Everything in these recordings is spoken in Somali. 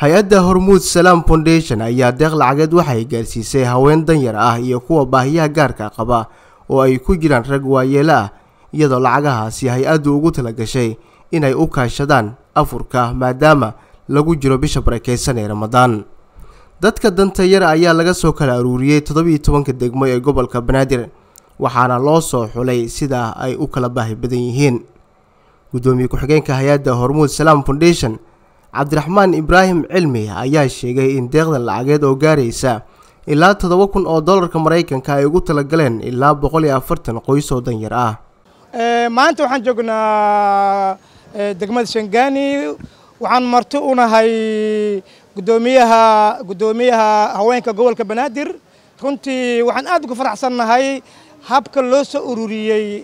hay-adda hormuud salaam foundation ayaa deeq lacageed waxay gaarsiisay haween danyar ah iyo kuwa baahiyaha gaarka qaba oo ay ku jiraan rag waayeelo ah iyadoo lacagahaasi hay-addu ugu talagashay inay u kaashadaan afurka maadaama lagu jiro bisha barakeysan ee ramadaan dadka danta yar ayaa laga soo kala aruuriyey toddobiiyo tobanka degmo ee gobolka banaadir waxaana loo soo xulay sidaa ay u kala baahi badan yihiin guddoomiye ku-xigeenka hay-adda hormuud salaam foundation cabdiraxmaan ibraahim cilmi ayaa sheegay in deeqdan lacageed oo gaaraysa ilaa toddoba kun oo dollarka maraykanka ay ugu talagaleen ilaa boqol iyo afartan qoys oo danyar ah maanta waxaan joognaa degmada shangaani waxaan marti u nahay gudoomiyaha guddoomiyaha haweenka gobolka banaadir runtii waxaan aad uga faraxsannahay habka loo soo ururiyey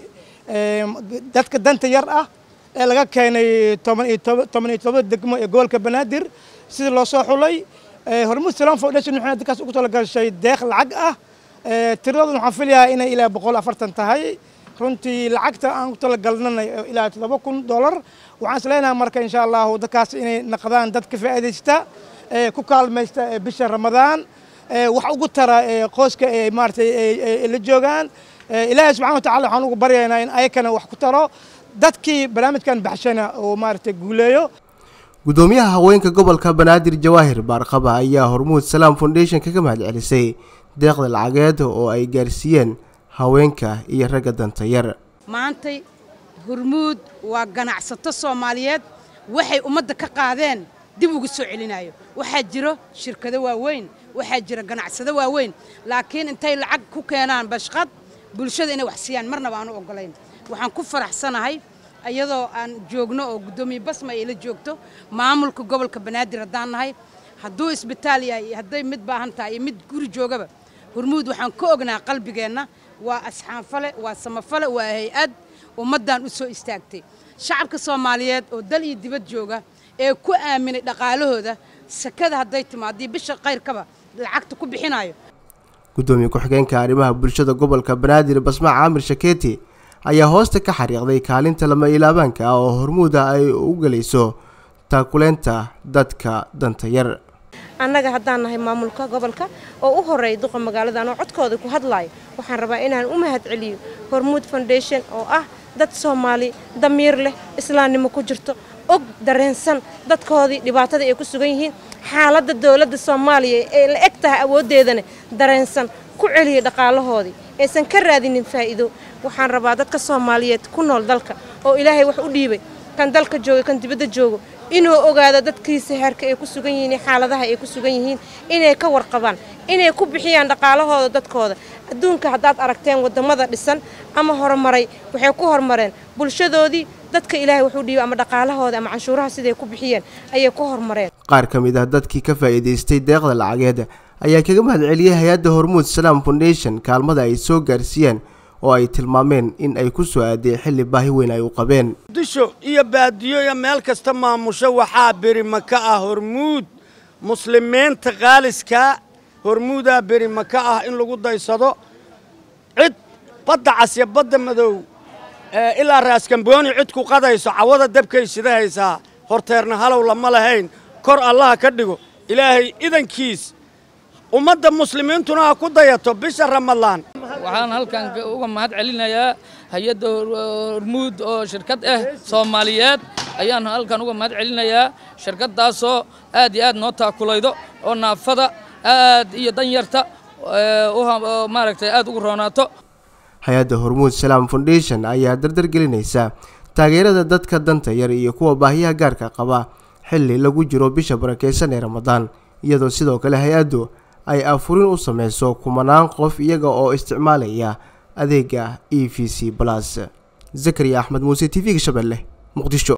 dadka danta yar ah ee laga keenay toban iyo toban iyo todoba degmo ee gobolka banaadir sidii loo soo xulay hormuud salaam foundation waxay dadkaas ugu talagashay deeq lacag ah tiradoodan waxaan filayaa inay ilaa boqol afartan tahay runtii lacagta aan ku talagalnana ilaa todoba kun dollar waxaan is leenahay marka insha allahu dadkaas inay naqdaan dad ka faa'iidaysta ku kaalmaysta bisha ramadaan wax ugu tara qoyska ee maaratay la joogaan ilaahay subxana wa tacala waxaan ugu baryaynaa in ayakana wax ku taro dadkii barnaamijkan baxshana oo maaragtay guuleeyo guddoomiyaha haweenka gobolka banaadir jawaahir baarqaba ayaa hormuud salaam foundation kaga mahad celisay deeqda lacageed oo ay gaarsiiyeen haweenka iyo ragga danta yar maantay hormuud waa ganacsato soomaaliyeed waxay ummadda ka qaadeen dib ugu soo celinayo waxaa jiro shirkado waaweyn waxaa jira ganacsado waaweyn laakiin intay lacag ku keenaan bashqad bulshada inay wax siiyaan marnaba aanu oggolayn waxaan ku faraxsanahay iyadoo aan joogno oo guddoomiye basma ay la joogto maamulka gobolka banaadir haddaan nahay hadduu isbitaal yahay iyo hadday mid baahan tahay iyo mid guri joogaba hormuud waxaan ka ognaa qalbigeenna waa asxaanfale waa samafale waa hay-ad ummaddan u soo istaagtay shacabka soomaaliyeed oo dal iyo dibad jooga ee ku aaminay dhaqaalahooda sakada hadday timaadii bisha kayrkaba lacagta ku bixinayo guddoomiye ku-xigeenka arrimaha bulshada gobolka banaadir basma caamir shakeeti ayaa hoosta ka xariiqday kaalinta lama ilaabaanka ah oo hormuuda ay u gelayso taakuleynta dadka danta yar annaga haddaan nahay maamulka gobolka oo u horreeya duqa magaaladan oo codkooda ku hadlaayo waxaan rabaa inaan u mahad celiyo hormuud foundation oo ah dad soomaali damiir leh islaamnimo ku jirto og dareensan dadkoodii dhibaatada ay ku sugan yihiin xaaladda dowladda soomaaliya ee la eg tahay awooddeedana dareensan ku celiya dhaqaalahoodii aysan ka raadinin faa'iido waxaan rabaa dadka soomaaliyeed ku nool dalka oo ilaahay wax u dhiibay kan dalka jooga kan dibadda joogo inuu ogaado dadkiisa heerka ay ku sugan yihiin xaaladaha ay ku sugan yihiin inay ka warqabaan inay ku bixiyaan dhaqaalahooda dadkooda adduunka haddaad aragteen waddamada dhisan ama horumaray waxay ku horumareen bulshadoodii dadka ilaahay wuxuu dhiibay ama dhaqaalahooda ama canshuuraha siday ku bixiyeen ayay ku horumareen qaar ka mid ah dadkii ka faa'iidaystay deeqda lacageed ayaa kaga mahad celiyey hay-adda hormuud salaam foundation kaalmada ay soo gaarsiiyeen oo ay tilmaameen in ay ku soo aadeen xilli baahi weyn ay u qabeen disho iyo baadiyo iyo meel kasta maamusho waxaa berima ka ah hormuud muslimiinta qaaliskaa hormuudaa berima ka ah in lagu daysado cid badda casya badda madow ilaa raaskambooni cid ku qadayso cawada dabkay shidahaysaa horteerna halow lama lahayn kor allaha ka dhigo ilaahay idankiis ummadda muslimiintuna ha ku dayato bisha ramadaan waxaan halkan uga mahad celinayaa hay-adda hormuud oo shirkad ah soomaaliyeed ayaan halkan uga mahad celinayaa shirkaddaasoo aad iyo aad noo taakulaydo oo naafada aad iyo danyarta maaragtay aad ugu roonaato hay-adda hormuud salaam foundation ayaa dardar gelinaysa taageerada dadka danta yar iyo kuwa baahiyaha gaarka qaba xilli lagu jiro bisha barakeysan ee ramadaan iyadoo sidoo kale hay-addu ay afurin u samayso kumanaan qof iyaga oo isticmaalaya adeega e v c plus zakariya axmed muuse t v-ga shabeelle muqdisho